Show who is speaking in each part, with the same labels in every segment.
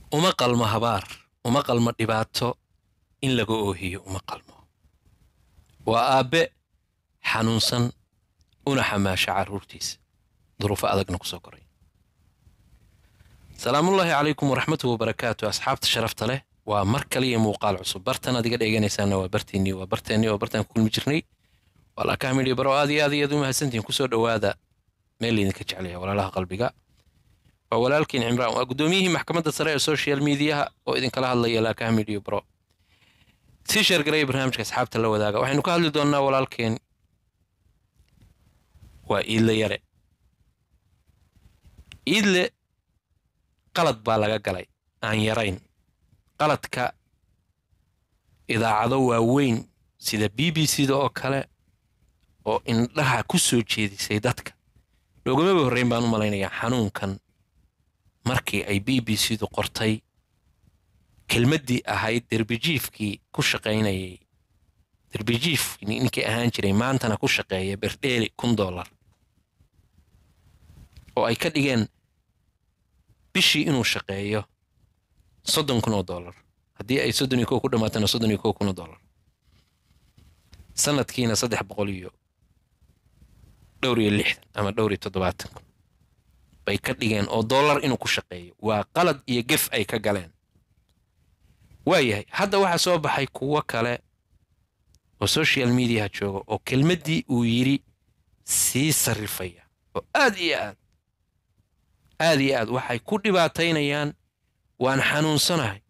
Speaker 1: uma qalmo habaar uma qalmo dhibaato in laga oohiyo uma qalmo waa aabbe xanuunsan una xamaasha carruurtiisa duruufo adagna ku soo koray salaamullaahi calaykum waraxmatuhu wabarakaatu asxaabta sharafta leh waa mar kaliya muuqaal cusub bartan adiga dheeganaysaana waa barteennii waa barteennii waa bartaan ku kulmi jirnay waa laakaha midhiya baro aad iyo aad iyo aad u mahadsantihin kusoo dhowaada meel laydinka jeclaya walaalaha qalbiga waa walaalkiin cimraan waa guddoomiyihii maxkamadda sare ee social mediaha oo idinkala hadlaya laakaha midhiya baro sii sheergaraya barnaamijka asxaabta la wadaaga waxaynu ka hadli doonnaa walaalkeen waa iidle yare iidle qalad baa laga galay aan yarayn qaladka idaacado waaweyn sida b b c da oo kale oo indhaha ku soo jeedisay dadka loogamaba horreyn baan u malaynayaa xanuunkan markii ay b b c du qortay kelmaddii ahayd derbijiifkii ku shaqaynayay derbijiif ninkii ahaan jiray maantana ku shaqeeya berdheeli kun dollar oo ay ka dhigeen bishii inuu shaqeeyo soddon kun oo dollar haddii ay soddon iyo kow ku dhammaatana soddon iyo kow kun oo dollar sanadkiina saddex boqol iyo dhowr iyo lixdan ama dhowr iyo toddobaatan kun bay ka dhigeen oo dollar inuu ku shaqeeyo waa qalad iyo gef ay ka galeen waayahay hadda waxaa soo baxay kuwo kale oo social mediaha jooga oo kelmaddii uu yidhi sii sarrifaya oo aad iyo aad aad iyo aad waxay ku dhibaataynayaan waan xanuunsanahay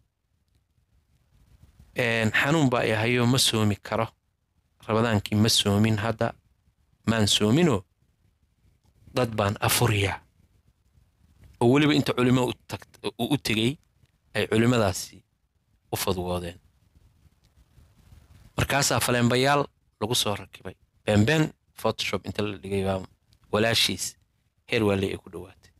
Speaker 1: xanuun baa i ahayoo ma soomi karo rabadaankii ma soomin hadda maan soominoo dad baan afuriyaa oo weliba inta culimo u tegey ay culimmadaasi u fadwoodeen markaasaa faleenbayaal lagu soo rakibay beenbeen photoshop inta la dhigay baa walaashiis heer waale ay ku dhowaatay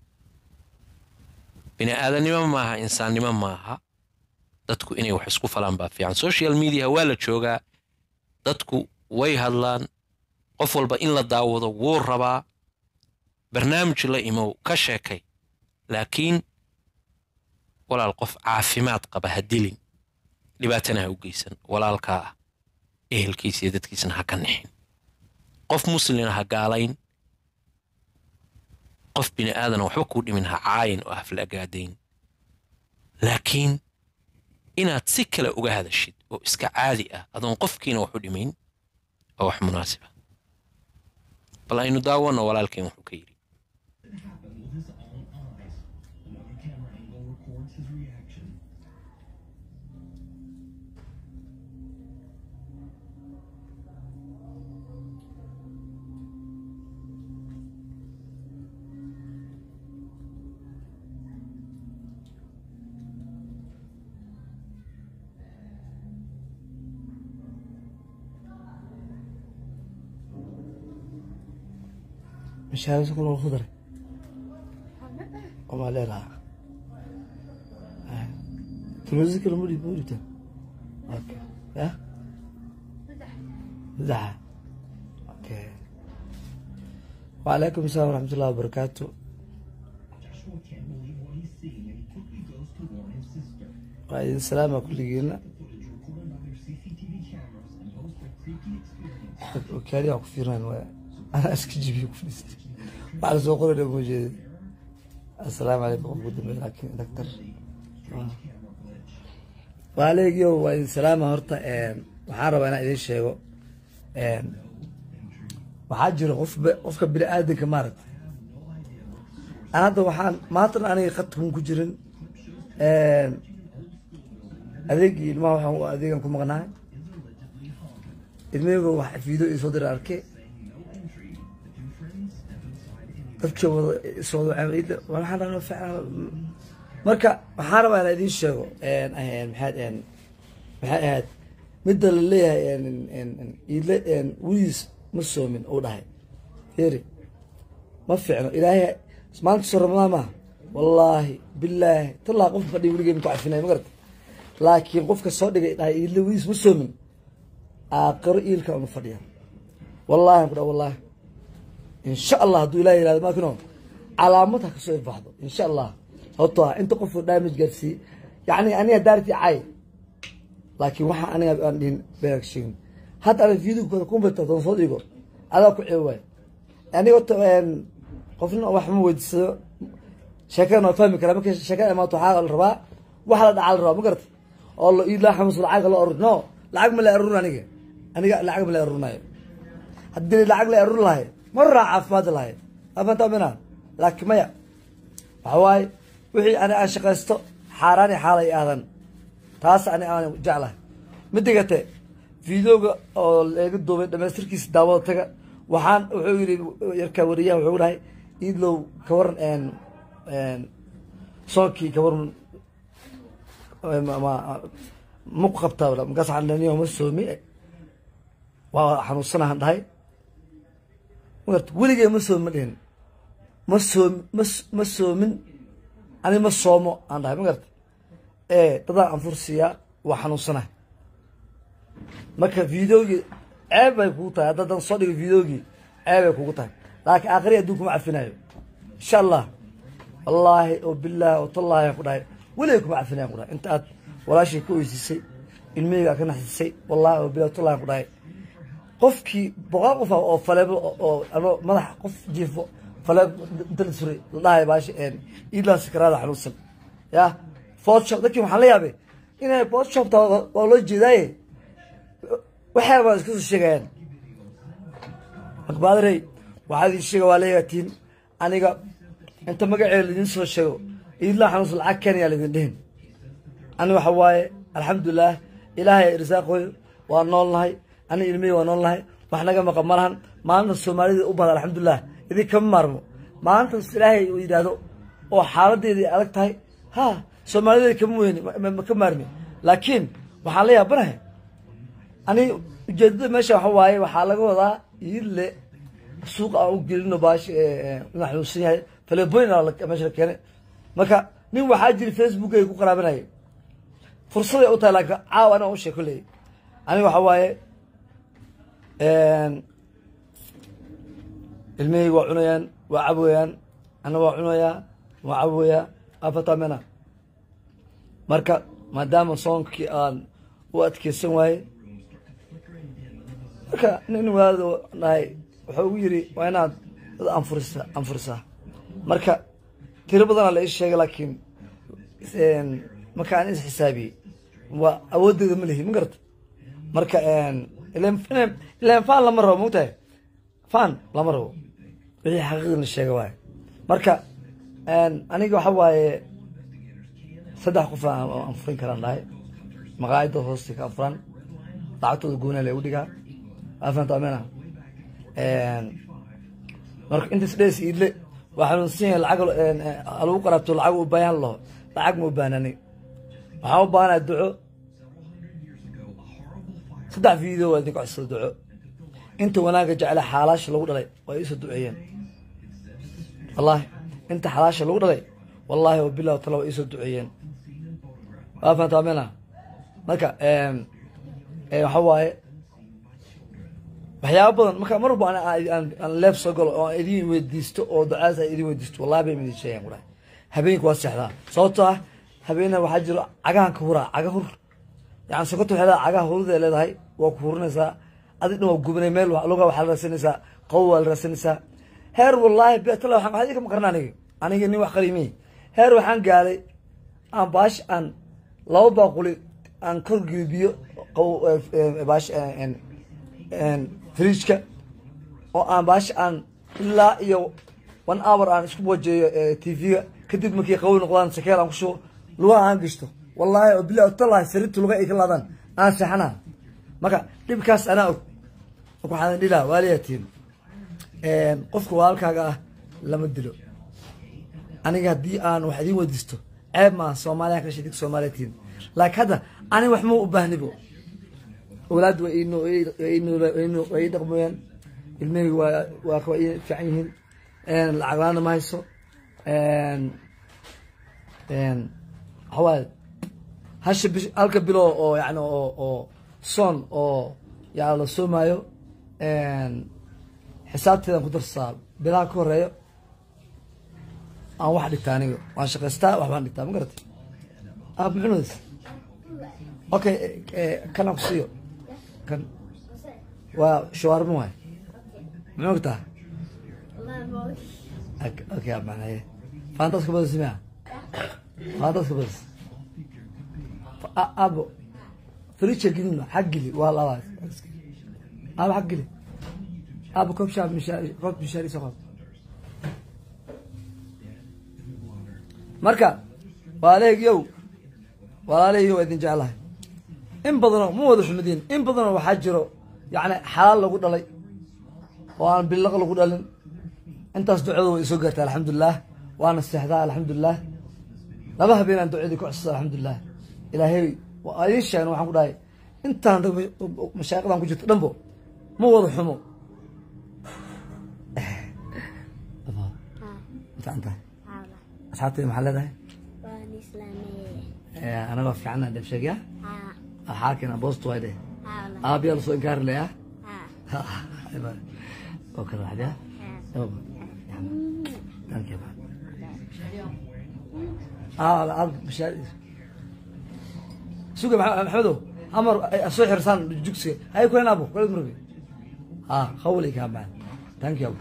Speaker 1: bini aadannimo maaha insaannimo maaha dadku inay wax isku falaan baa fiican social mediaha waa la joogaa dadku way hadlaan qof walba in la daawado wuu rabaa barnaamij la imow ka sheekay laakiin walaal qof caafimaad qaba ha dilin dhibaatana ha u geysan walaalkaa ah ehelkiisa iyo dadkiisana ha ka nixin qof muslina ha gaalayn qof bini aadana waxba kuu dhimin ha caayin oo hafla agaadayn laakiin inaad si kale uga hadashid oo iska caadi ah adoon qofkiina wax u dhimayn waa wax munaasiba bal aynu daawanno walaalkeen wuxuu ka yidhi
Speaker 2: مشاوي كل الخضرة وما لها تمزك المولي بوريته اوكي ها مزحة اوكي وعليكم السلام ورحمة الله وبركاته وعليكم السلام كل جينا وكالي أكفيران ويا أنا أسكت جيبي كفلست بعد سوق ولا موجود السلام عليكم أبو دمي لكن دكتور وعليك يو وإن سلام هرتا waxaan rabaa inaan idiin sheego waxaa jira qof qofka bini aadanka maaragta aan hadda waxaan maantana aniga khadkun ku jirin adeegii ilmaha waxaan adeegan ku maqnahay ilmahayga wax fiideo ii soo dira arkay dadka wada iswada waxaan rabaa ficlan marka waxaan rabaa inaan idiin sheego maxaad maxay ahayd midda la leeyahay iidle weligiis ma soomin uu dhahay heri ma fiicno ilaahay maanta soo ramadaan maaha wallaahi bilaahi tallaa qofka fadhiya weligay ku cafinay ma garata laakiin qofka soo dhigay dhahay iidle weligiis ma soomin aaqiro iilka unu fadhiya wallaahi ku dha wallaahi insha allah hadduu ilahi yihahdo maakino calaamad ha kasoo ifbaxdo insha allah sababtoo ah inta qofuu damage gaarsiiyey yacni aniga daarti cay laakiin waxa aniga aan dhihin beeg sheegin hadda ana video kumbuter doon soo dhigo adaa ku ceeb waay aniga ota qofna wax ma weydiisado sheekadana waa fahmi karaa markii sheekada imaato waxaa la rabaa waxa la dhacaa la rabaa ma garata oo la iilaa xamus lacag la urur no lacag ma la arurin aniga aniga lacag ma la arurinayo haddii lacag la arur lahay mar raa caafimaad lahay afanta mina laakiin maya waxa waaye wixii ani aan shaqaysto xaaraan iyo xaalay aadan taas ani aan jeclahay midigate videoga oo laga duubay dhamaystirkiisa daawada taga waxaan wuxuu yidhi yarka wariyaha wuxuu dhahay idlow ka waran soonkii ka waran ma ku qabtaa markaas waxaan dhaniyo ma soomi waa xanuunsanahan dhahay magarta weligee ma soomi ma dhihin ma soomi ma ma soomin ani ma soomo aan dhahay magarta ee dadaan anfursiyaa waa xanuunsanahay marka videogii ceeb bay kugu tahay haddadan soo dhigo videogii ceeb bay kugu tahay laakiin aakhiri adduun kuma cafinayo insha allah wallaahi oo bilaahi oo tallaahi aan ku dhahay weligay kuma cafinayan ku dhahay inta aad walaashii ka oysiisay ilmiheyga aad ka naxsisay wallahi oo bilahi tallahi aan ku dhahay qofkii boqol qof ah oo faleebo oo ano madax qof jiifo faleeb inta la suray la dhahay baashi iidlaan sakaraada xanuunsan ya photoshop dadkii waxaan la yaabay inay photoshopta waa loo jeedaaye waxyaaba baa iska soo sheegayaan makbaadirey waxaa idin sheega waa leeyatiin aniga inta magaceeda laidin soo sheego iidlaan xanuunsan lacag keenayaa laidin dhihin ani waxa waaye alxamdulilah ilaahay irsaaqooyo waa nool nahay ani ilmihii waa nool nahay wax naga maqan ma lahan maalinta soomaalida u bahda alxamdulilah idin kama maarmo maalintas ilaahay uu yidhaahdo oo xaaladeedii adag tahay ha soomaalida kama weyni ma ka maarmi laakiin waxaan la yaabanahay ani ujeedada meesha waxa waaye waxaa laga wadaa iidle suuqa aan u gelino baash ina xanuunsan yahay faleeboyn meesha la keenay marka nin waxaa jiri facebook ay ku qaraabanayay fursaday u tahay laakiin caawa anaa u sheeg kolley ani waxa waaye ilmihayga waa cunayaan waa caboyaan ana waa cunayaa waa caboyaa afatamena marka maadaama soonkii aan u adkeysan waaye marka nin waalid dhahay wuxuu ugu yidhi waa inaad dad anfurisa anfurisaa marka tiro badanaa la ii sheegay laakiin marka aan is xisaabiyey waa awooddeeda ma lihi ma garata marka ilan fan lama rabo mogtahay fan lama rabo wixii xaqiiqda la sheega waaye marka aniga waxa waaye saddex qof aan furin karaan dhahay maqaayada hoosta ka afuran lacagtooda goona la igu dhigaa afanta amena marka intaas dhees iidle waa xanuunsan yahay lacag lagu qaraabto lacag u baahan laho lacag ma u baanani waxaa u baahanaa duco saddex video waa idinka codsada duco inta wanaagga jecla xaalaasha lagu dhalay waa iisoo duceeyeen wallahi inta xalaasha lagu dhalay wallahi wa bilah tala waa iisoo duceeyeen waa fanta amena marka waxa waaye waxyaaba badan marka mar walba aan leeb soo galo oo idin weydiisto oo ducaas ay idin weydiisto wallahi bay idin sheegaan ku dhahay habeenka waa seexdaa sababtoo ah habeena waxaa jiro cagahan ka huraa caga hur yani sokorta waxay leedahay cagaha huruday leedahay waa ku hurinaysaa adig dhan waa gubanay meel luga waxaa la raasanaysaa qabow waa la raasanaysaa heer wallaahi beetala waxaan waxaa idinka maqarna aniga aniga nin wax qariimay heer waxaan gaaday aan baash aan laba baaquli aan kor gelibiyo qabow baash fridjka oo aan baash aan ilaa iyo one hour aan isku wajeeyo tv-ga kadib markii qabow noqdaan sakeel aan kushubo lugaha aan gashto wallaahi oo bilahi talahi sariirta luga ay ka laadaan aan seexanaa marka dhibkaas anaa og marka waxaan dhilaa waaliyatiin qofka walaalkaaga ah lama dilo aniga haddii aan wax idiin weydiisto ceeb maaha soomaaliya ka dhashay soomaaliya tihin laakiin hadda aniga wax ma u baahnibo awlaad waa waa ii dhaqmoyaan ilmahayga waa waa waa ii fiican yihiin lacag la-aana ma hayso waxawaaye hasha bish halka bilo oo yani oo oo soon oo yaa la soomaayo xisaabteedan ku darsaa bilaha ka horeeyo aan wax dhigtaa aniga waan shaqaystaa wax baan dhigtaa ma garatay aab muxunudas okay kan aan ku siiyo kan waa shawaarmo waay muxuu ogtaa okay aab macnaye faantaas ka badasi mia faantaas ka badasi abo فريتشا قلنا حق لي والله ابو حق لي ابو كوب شاب مشاري كوب مشاري سقط marka waaleegyow walaaleeyow idin jeclahay in badanoo ma wada xumadiin in badanoo waxaa jiro yacni xalaal lagu dhalay oo aan billaq lagu dhalin intaas ducada way isoo gaartay alxamdulilah waana seexdaa alxamdulilah laba habeenaan ducadii ku cusubta alxamdulilah ilaahay waa idiin sheegna waxaan ku dhahay intaan mashaaqidan ku jirto dhanbo ma wada xumo fiican tahay asxaabtayda maxaa leedahay
Speaker 3: waan islaameye
Speaker 2: anagoo fiicana dhabsheegya
Speaker 3: haa
Speaker 2: xaakina boostu way dheh
Speaker 3: haa wala
Speaker 2: aabiyaa lasoo inkaari leya
Speaker 3: haa
Speaker 2: oo kale waxdya thank you aa ab mashaa suga Maxa- maxamedow amar ay soo xirsaan jugsiga hay kulen abo kuled murbi ha khawli kaa maan thank you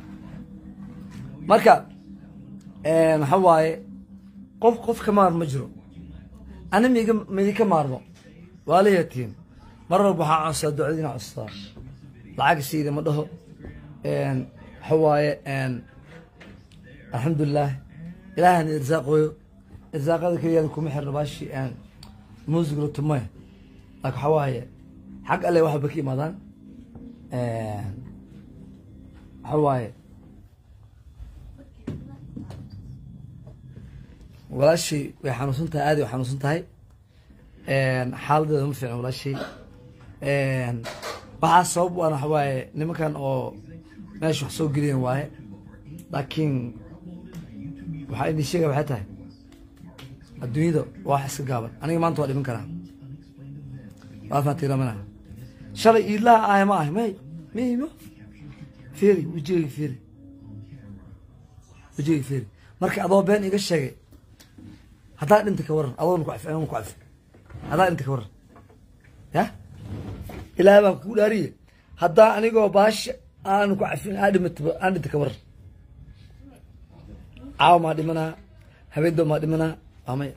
Speaker 2: marka waxa waaye qof qof ka maar ma jiro ani miga midi ka maarmo waa la yatiin mar walba waxaa codsaa ducadiina codsadaa lacag siida ma dhaho waxa waaye alxamdulilah ilaahana irsaaqooyo irsaaqada keliyaan kuma xirno baashi muusig la tumay laakin waxa waaye xag alle waxba ka imaadaan waxa waaye walaashii way xanuunsan tahay aad way xanuunsan tahay xaaladeeda ma fiicna walaashii waxaa sabab waan waxa waaye nimankan oo meesha wax soo geliyan waaye laakiin waxaa idin sheegaya waxay tahay adduunyada waa wax iska gaaban aniga maanta waa dhiman karaa waa faatiramana shalay iidlaha ahay ma ahay may mimo fiiri wejigayga fiiri wejigayga fiiri marka adoo been iga sheegay haddaa dhinta ka waran adoona ku cafi aniguna ku cafi haddaa dhinta ka waran ya ilaahay baan kugu dhaariye haddaa anigoo baasha aanu ku cafin aa dhimataba aan dhinta ka waran caawa maa dhimanaa habeendoo maa dhimanaa waa maya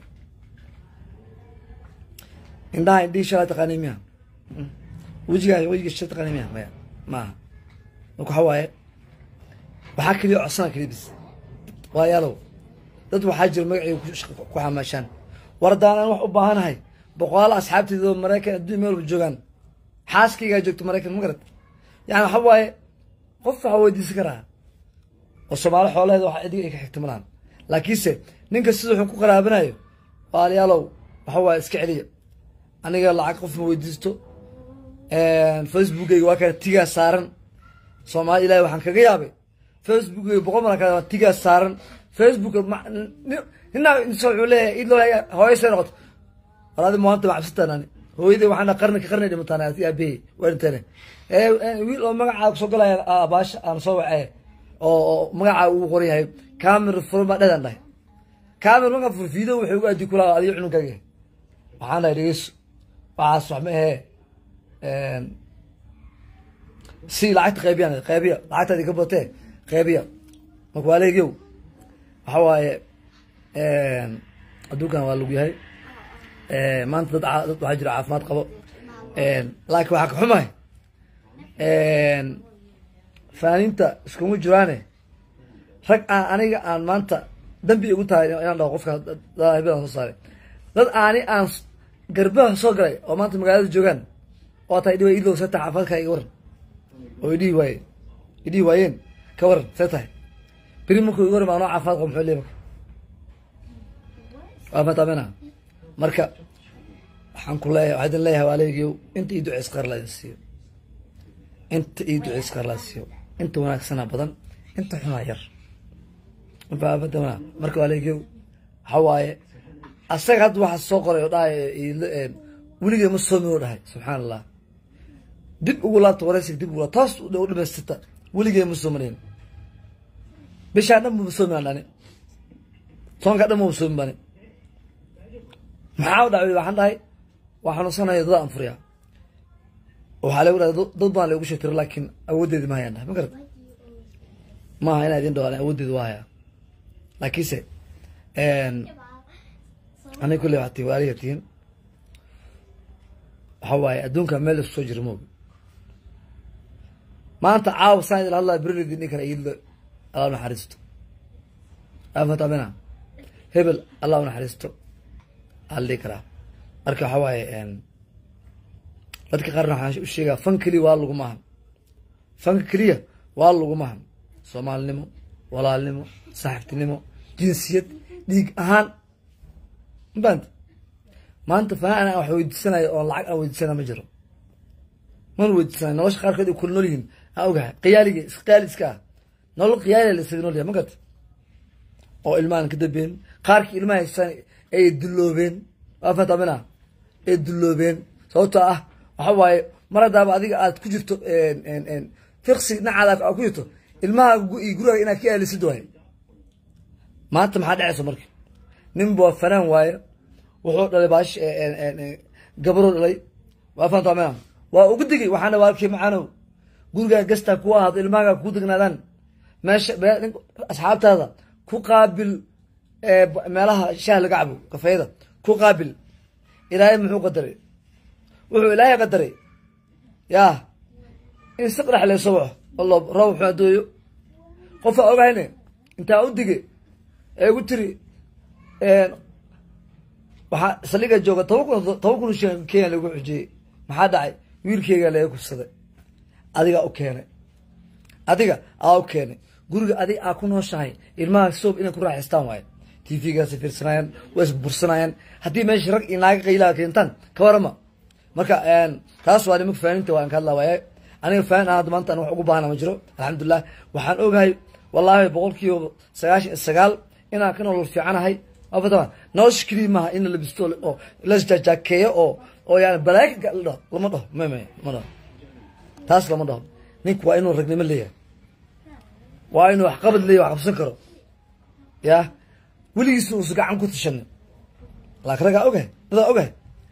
Speaker 2: indhaha indhihii shalaa taqaanay miya wejigaa wejiga shala taqaanay miya maya maaha marka waxa waaye waxaa keliya codsana keliya bis waayaalow dad waxaa jira magacayga ku shaq- ku xamaashaan war haddaan aan wax u baahanahay boqolaal asxaabteyda oo maraykan adduun meel walba joogaan xaaskaygaa joogto maraykan ma garat yani waxa waaye qof waxaa weydiisan karaa oo soomaali xoolaheeda wax idiga ay ka xigta malahan laakiinse ninka sida wuxuu ku qaraabanayo waalayaalow waxa waaye iska celiya aniga lacag qof ma weydiisto facebookayga waa kana tigaa saaran soomaali ilahi waxaan kaga yaabay facebookayga boqol mar kale waa tigaa saaran facebook ninaa wuxuu leeyahay id loo hooyasay noqoto war adi maanta ma cabsataan ani hooyaday waxaan dhaha qarni ka qarni dhimataan ati aabahey waa dhinteene wiil oo magacaa kusoo galaya baasha aan soo wacee oo oo magacaa ugu qoran yahay camera furan baa dhedaan dhahay camera markaa fur video wuxuu ugu addi kulaa adiga cununkaaga waxaan dhahay dhegeyso waxaas wax ma ahee si lacagta qaybiyaan qaybiya lacagtaadi ka batee qaybiya marka waa leegyow waxa waaye adduunkan waa lagu yahay maanta dad caa- dad waxaa jira caafimaad qabo laakiin waxaa ka xumahay faaninta iskuma jiraane rag aan aniga aan maanta dambi igu tahay inaan dhaho qofka hebedaan soo saaray dad aani aan s- garbaha soo galay oo maanta magaalada joogaan oo tahay dhiwa idlow see tahay caafimaadka iga waran oo idhihi waaye idhihi waayeen ka waran see tahay beri markuu iga waran anoo caafimaad qabo muxuu leeyahay marka waa matamena marka waxaan ku leeyahay waxaa idin leeyahay waaleegiyow inta ii duceys qaar la idin siiyo inta ii duceys qaar la idin siiyo inta wanaagsana badan inta xunaa yar matamena marka waaleegiyow waxa waaye asaga hadda waxa soo qoray oo dhahay weligee ma soomi oo dhahay subxaan allah dib ugu laabta waraysiga dib ugu laabta toos u dhamaystirta weligee ma soomaneyn bishaan dhan ma soomi aan dhani soonka dhan ma soomin bani maxaa u dhacay waxaan dhahay waa xanuunsanaya dad aan furiyaa waxaa lagu dhahay dad baan lagu sheegtiro laakiin awooddeedi ma hayaan dhahay ma garad maaha inaa idin dhawaale awooddeedi waa hayaa laakiinse aniga kulley waxaa tihi waaliga tihiin waxa waaye adduunka meel lasu soo jira moogi maanta caawa saan idin hadlaa berilidi ninkan iidlo allah naxariisto afatamina hebel allah naxariisto aa la dhihi karaa marka waxa waaye dadka qaarna waxaan u sheegaa fan keliya waa lagu maahan fanka keliya waa lagu maahan soomaalinimo walaalnimo saaxiibtinimo jinsiyad dhiig ahaan mabant maanta fanaan aan wax weydiisanayo oo lacag aan weydiisana ma jiro mana weydiisanayo nolosha qaarkood ay kula nool yihiin aa ogahay qiyaaliga isqiyaali iska ah nolol qiyaali la isaga nool yahay ma garta oo ilmahan ka dambeen qaarkii ilmaha haystaan ay dulloobeen waa fatamina ay dulloobeen sababtoo ah waxa waaye mar haddaaba adiga aad ku jirto fiqsi dhinacaada aad ku jirto ilmaha iyo gurigaaga inaad ka aalisid waaye maanta maxaa dhacaysa marka nin waa fanaan waaye wuxuu dhalay baash gabaruu dhalay waa fatamina waa ugu digay waxaana waalkii macaanow gurigaa gastaa ku ahaado ilmahaga ku degnaadaan meesha asxaabtaada ku qaabil meelaha shaah laga cabo kafeeyada ku qaabil ilaahay muxuu qadaray wuxuu ilaahay qadaray yaa in si qarax layso waxo allo roob wuxuu adooyo qofaa ogahayne intaa u dige ee ugu tiri waxaa saldhiga jooga toban kun toban kun shan kenya lagu xujiyey maxaa dhacay wiilkeyga laga kufsaday adigaa u keenay adiga aa u keenay guriga adiga aa ku nooshahay ilmaha soob inay ku raaxaystaan waaye t v-gaasi fiirsanayaan waa isbursanayaan haddii meesha rag iyo naaga qaylaha keentaan ka warama marka taas waa nimanka faaninta waan ka hadlaa waaye aniga faanin aan hadda maanta an wax ugu baahana ma jiro alxamdulilah waxaan ogahay wallaahi boqol kiiba sagaashan iyo sagaal inaan ka nolol fiicanahay afatama nolosha keliya maaha in la labisto oo lasjajaakeeyo oo oo yani balaaga la dhaho lama dhaho may may lama dhaho taas lama dhaho ninku waa inuu ragnimo leeyahay waa inuu waxqabad leeyahy wax qabsan karo ya weligiisna uusa gacan ku tashanin laakin raggaa ogahay dadaa ogahay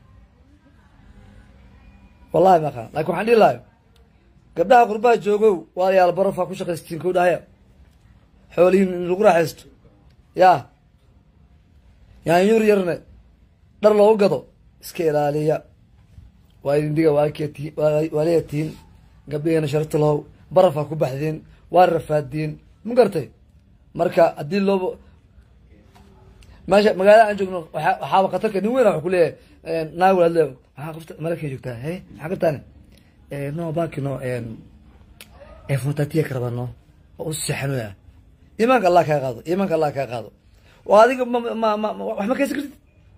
Speaker 2: wallahi ma aqaan lakin waxaan dhihi lahay gabdhaha qurbaha joogow waalayaal barafaa ku shaqaystiin kow dhahaya xoolihiin in lagu raaxaysto ya yaanyuur yarne dhar loogu gado iska ilaaliya waa idin diga waalkti waaliya tihiin gabdhaheena sharafta lahow barafaa ku baxdeen waa rafaadeen ma gartay marka haddii looba meesha magaalada aan joogno waa waxaaba khatarka nin weyn wax ku leeyahay naag walaad le maxaa qofta maraykan joogtaa he maxaa qabtaane no baki no efontatia karaba no oo u seexanoya iimaanka allah kaa qaado iimaanka allah kaa qaado oo adiga ma ma ma wax ma kaysan kartid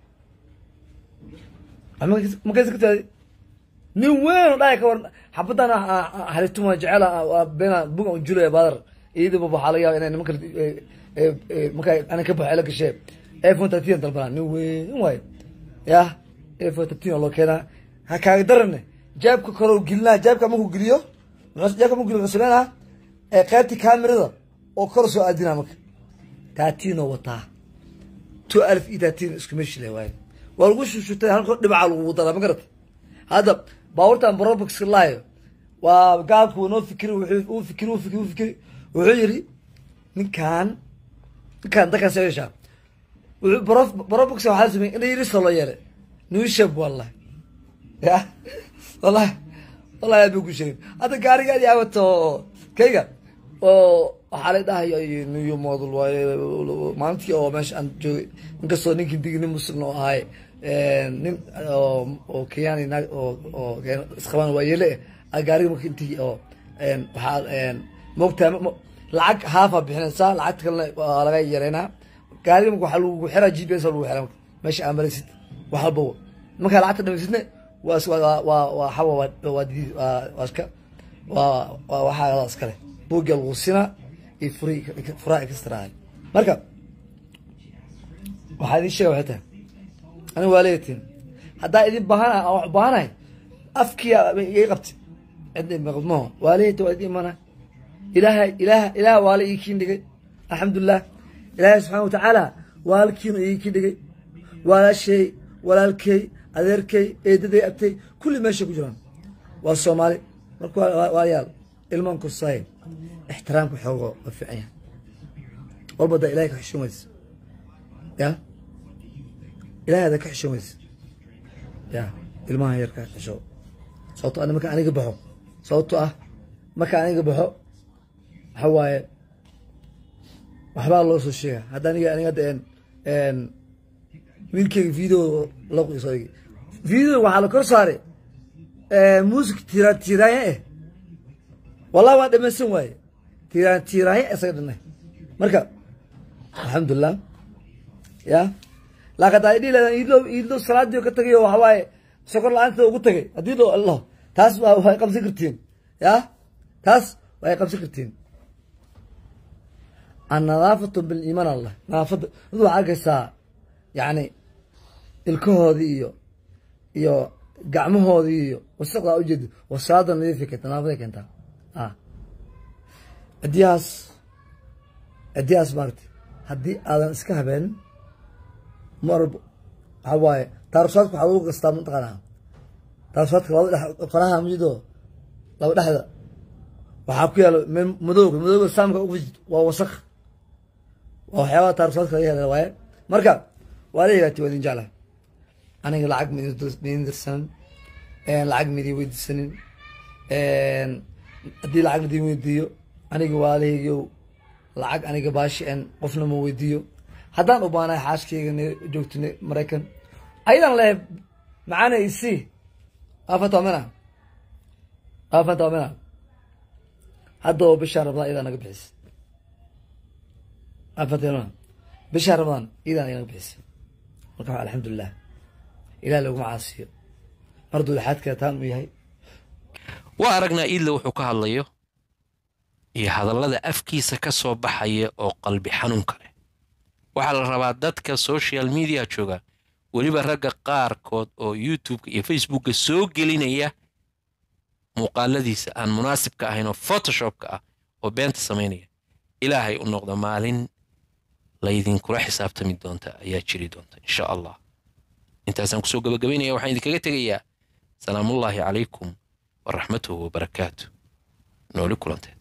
Speaker 2: wax ma kaysan kartid adi nin weyn oo dhaaya ka waran xabadan halituma jecel bena buga un julaya badar iyadiba waxaa laga yaaba inay nimanka marka ana ka baxo ela gashee iphone thirteen dalbanaa nin weyn waayo yah iphone thirteen oo loo keenaa ha kaaga darane jaabka kale gelinaa jaabka markuu geliyo jaabka markuu geliyo wuxuu sameynaa qaybti camerada oo kor soo aadinaa marka thirteen oo wataa two alf iyo thirteen isku meeshi le waayo waa lagu shushutay halkoo dhibaca lagu daraa ma garata hadda baabuurtan brobox laayo waa gaalku noo fikiri uu fikiri uu fikiri uu fikiri wuxuu yidhi ninkaan ninkaan dadkaan soo yeeshaa wuxuu bro brobox waxaa sameeyey in yiriso loo yeelay nuishab wallahi ya wallahi wallahi aad buu ku sheegay hadda gaarigaadi awato kayga oo waxaa la dhahay new model waaye maalintii oo meesha aan joogay inkastoo ninkii digi nin muslim oo ahay nin oo kenyani naag oo oo isqabaan waa yeele ah gaariga marka intii oo waxaa moogtaa lacag haafa bixinaysaa lacagta kalena waa laga yareynaa gaariga marka waxaa lagu xiraa g p s lagu xiraa meesha aa maraysid wax walbaba markaa lacagta dhamaysidne waa waa waa waa xawa waa waa didiid waa waa iska waa waa waxaa iskale buugga lagu sinaa iyo furi furaa extrahay marka waxaa idin sheega waxay tahay aniga waa leeyatiin haddaa idin baahana aan wax baahanahay afkiya iga qabti cidna maqdmaho waa leeyata waa idin imana ilaaha ilaaha ilaaha waa la ii kiin dhigay alxamdulilah ilaahay subxana watacaala waalkiinu ii ki dhigay walaashay walaalkay adeerkay eedaday abtay kulli meeshay ku jiraan waa soomaali marka walayaal ilmaan kursaay ixtiraamka xoogo waa fiican yahay walba da ilahay ka xishoon weysa ya ilahay ada ka xishoon weysa ya ilmaha yarka xisho sababto ana marka aniga baxo sababto ah marka aniga baxo waxa waaye waxbaa loo soo sheega hadda aniga aniga hadda en wiilkeyga video la soo dhigi video waxaa la kor saaray music tira tiraaya eh wallahi waa dhamaysan waaye tira tiraaya isaga dhanay marka alxamdulilah ya laakiin haddaa idhihi lahadan iidlo iidlo salaadii ka tagayo waxa waaye sokor la-aanta ugu tagay haddii dho allah taas waa way qabsan kartiin ya taas way qabsan kartiin annadaafatu biliimaan allah nadaafadda mid waxaa arkaysaa yacni ilkahoodii iyo iyo gacmahoodii iyo wasaqdaa ujeedi wasaada nadiifay keentaa nadaafaday keentaa a cidiyahaas cidiyahaas maaragtay haddii aadan iska habeenin mar waxaa waaye taarushaadka waxaa lagu gastaa mataqaanaa taarushaadka laba dhex faraha majido laba dhexda waxaa ku yaalo meel madowga madowga saamka ugu waa wasaq waa waxyaabaha taarushaadka laga hela waaye marka waa la yiraati waa idin jeclahay aniga lacag maidin dirsanin lacag maidin weydiisanin haddii lacag ladin weydiiyo aniga waalahaygiyow lacag aniga baashi en qofna ma weydiiyo haddaan u baanahay xaaskeyga joogto maraykan ayadaan leehay macaana isi afatamina afatamina haddaba bishaa rabadaan iyadaa naga bixisa afatamina bishaa rabadaan iyadaa naga bixisa marka waa alxamdulilah ilaah laguma caasiyo mar duulaxaadka taan u yahay
Speaker 1: waa aragnaa iidle wuxuu ka hadlayo iyo hadallada afkiisa ka soo baxaya oo qalbi xanuunka leh waxaa la rabaa dadka social media jooga weliba ragga qaarkood oo youtubeka iyo facebooka soo gelinaya muuqaaladiisa aan munaasibka ahayn oo photoshopka ah oo beenta samaynaya ilaahay u noqdo maalin laydinkula xisaabtami doonta ayaa jiri doonta insha allah intaasaan kusoo gabagabaynaya waxaan idinkaga tegayaa salaamullaahi calaykum waraxmatuhu wabarakaatu nooli kulanteed